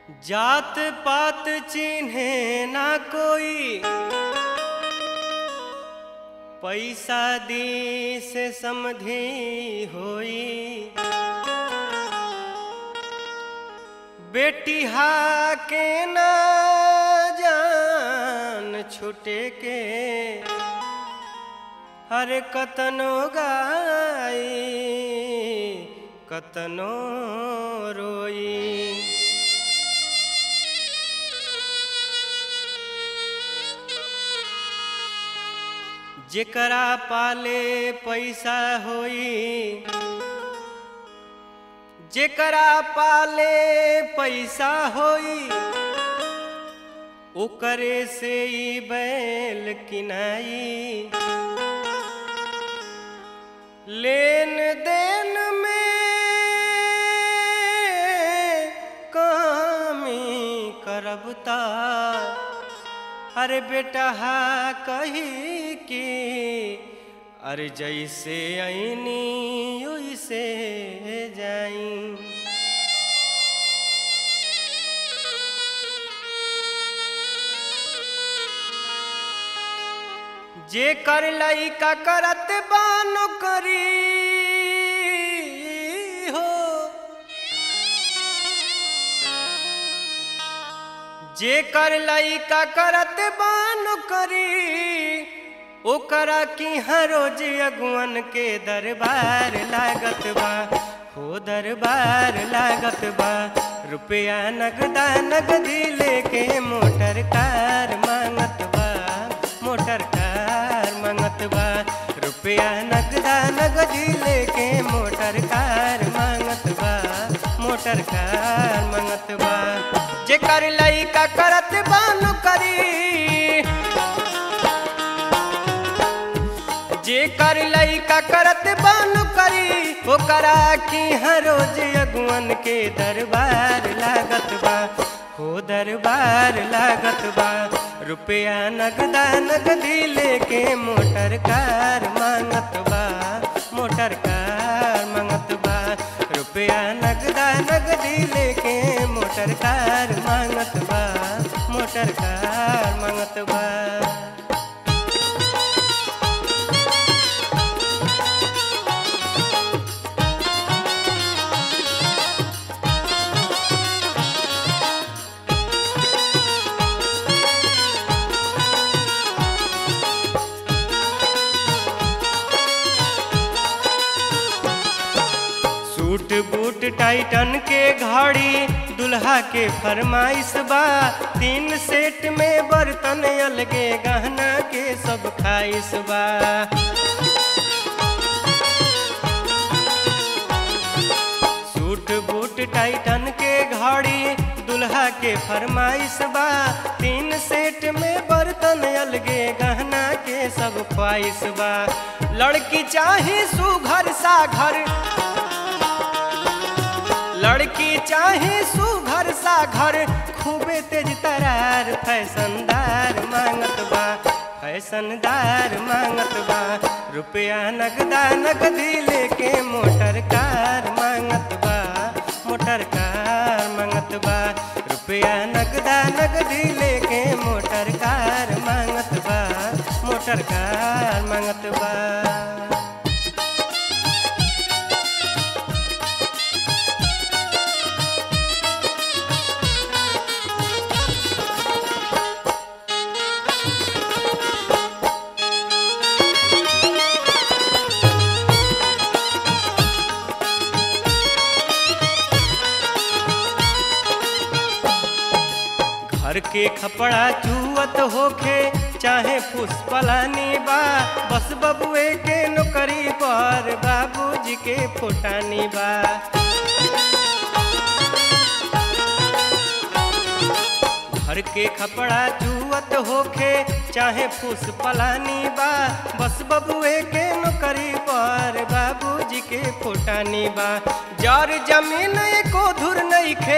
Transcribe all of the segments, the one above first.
जात पात चिन्हे ना कोई पैसा दी से समधी होई बेटी हा के ना जान छुटे के हर कतनो गाई कतनो रोई जेकरा पाले पैसा होई जेकरा पाले पैसा होई ओकरे से ई बैल किनाई लेन देन में कामी करबता अरे बेटा हा कही कि अरे जैसे ऐनी वैसे जाई जे कर लइका करत बानो करी हो जे कर लइका करत बानो करी ओकरा की हर रोज अगुवन के दरबार लागत बा हो दरबार लागत बा रुपया नगदा नगदी लेके मोटर कार मांगत बा मोटर कार मांगत बा रुपया नगदा नगदी लेके मोटर कार मांगत बा मोटर कार मांगत बा जेकर लइका करत बानु करी जे कर लइका करत बानु करी ओकरा की हर रोज अगुवन के दरबार लागत बा हो दरबार लागत बा रुपया नगदा नगदी लेके मोटर कार मांगत बा मोटर कार मांगत बा रुपया नगदा नगदी लेके मोटर कार मांगत बा मोटर कार मांगत बा सूट बूट टाइटन के घड़ी दुल्हा के फरमाइश बा तीन सेट में बर्तन अलगे गहना के सब खाइश बा सूट बूट टाइटन के घड़ी दुल्हा के फरमाइश बा तीन सेट में बर्तन अलगे गहना के सब ख्वाइश बा लड़की चाहे सुघर सा घर लड़की चाहे सुघर सा घर खूबे तेज तरार फैशनदार मांगत बा फैशनदार मांगत बा रुपया नगदा नगदी लेके मोटर कार मांगत बा मोटर कार मांगत बा रुपया नगदा नगदी लेके मोटर कार मांगत बा मोटर कार मांगत बा घर के खपड़ा चुअत होखे चाहे पुष्पलानी बा बस बबुए के नौकरी पर बाबूजी के फोटानी बा घर के खपड़ा चुअत होखे चाहे पुष्पलानी बा बस बबुए के नौकरी पर बाबूजी के फोटानी बा जर जमीन को धुर नहीं खे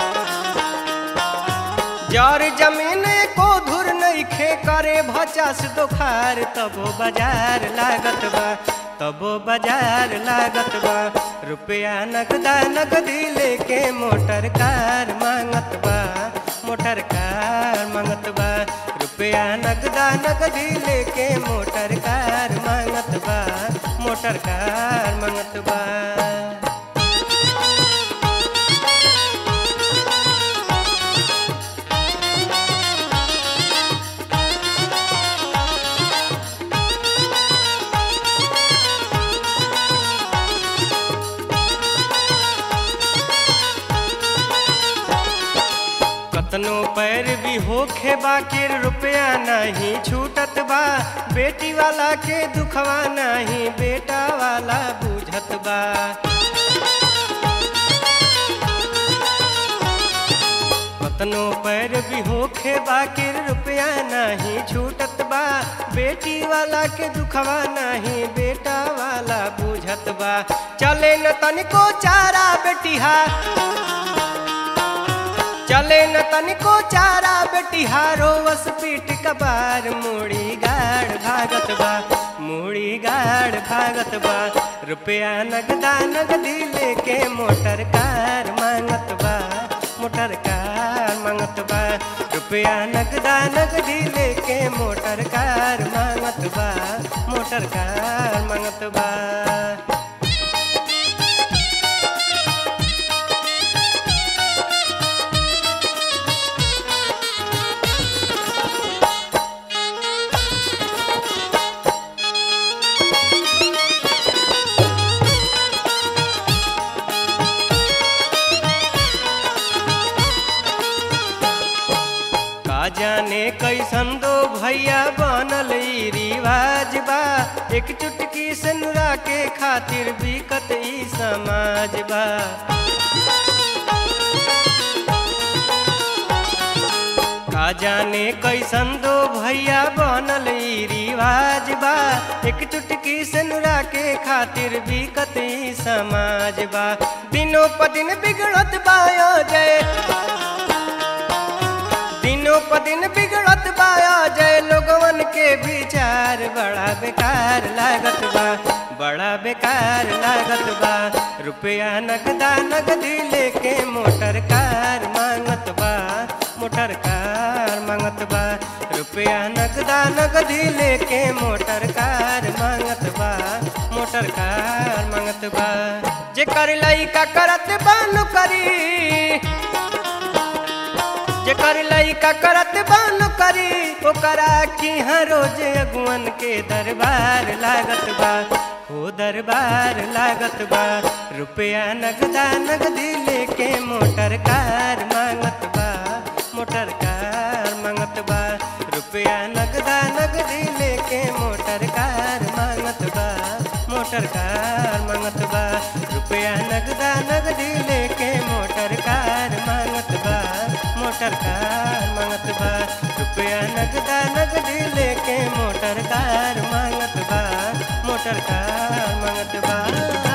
जार जमीन को धुर नइखे करे भचास दोखार तबो बाजार लागत बा तबो बाजार लागत बा रुपया नगदा नगदी लेके मोटर कार मांगत बा मोटर कार मांगत बा रुपया नगदा नगदी लेके मोटर कार मांगत बा मोटर कार मांगत बा कतनो पैर भी होखे बाकिर रुपया नहीं छूटत बा बेटी वाला के दुखवा नहीं बेटा वाला बुझत बा कतनो पैर भी होखे बाकिर रुपया नहीं छूटत बा बेटी वाला के दुखवा नहीं बेटा वाला बुझत बा चले न तनिको चारा बेटिहा चले न तनिको चारा बेटिहारो वस पीट कबार मुड़ी गाड़ भागत बा मुड़ी गाड़ भागत बा रुपया नगदा नगदी लेके मोटर कार मांगत बा मोटर कार मांगत बा रुपया नगदा नगदी लेके मोटर कार मांगत बा मोटर कार मांगत बा का जाने कैसन दो भैया बनल ई रिवाज बा एक चुटकी से नुरा के खातिर बिकत ई समाज बा का जाने कैसन दो भैया बनल ई रिवाज बा एक चुटकी से नुरा के खातिर बिकत ई समाज बा दिनों प दिन बिगड़त बायो जय दिनों प दिन बिगड़त बाया जय लोगवन के विचार बड़ा बेकार लागत बा बड़ा बेकार लागत बा रुपया नगदा नगदी लेके मोटर कार मांगत बा मोटर कार मांगत बा रुपया नगदा नगदी लेके मोटर कार मांगत बा मोटर कार मांगत बा जे कर लइका करत बानु करी जेकर लइका करत बान करी ओकरा की हर रोज अगुवन के दरबार लागत बा हो दरबार लागत बा रुपया नगदा नगदी लेके मोटर कार मांगत बा मोटर कार मांगत बा रुपया नगदा नगदी लेके मोटर कार मांगत बा मोटर कार मांगत बा रुपया नगदा नगदी लेके मोटर कार मांगत बा मोटर कार मांगत बा रुपया नगदा नगदी लेके मोटर कार मांगत बा मोटर कार मांगत बा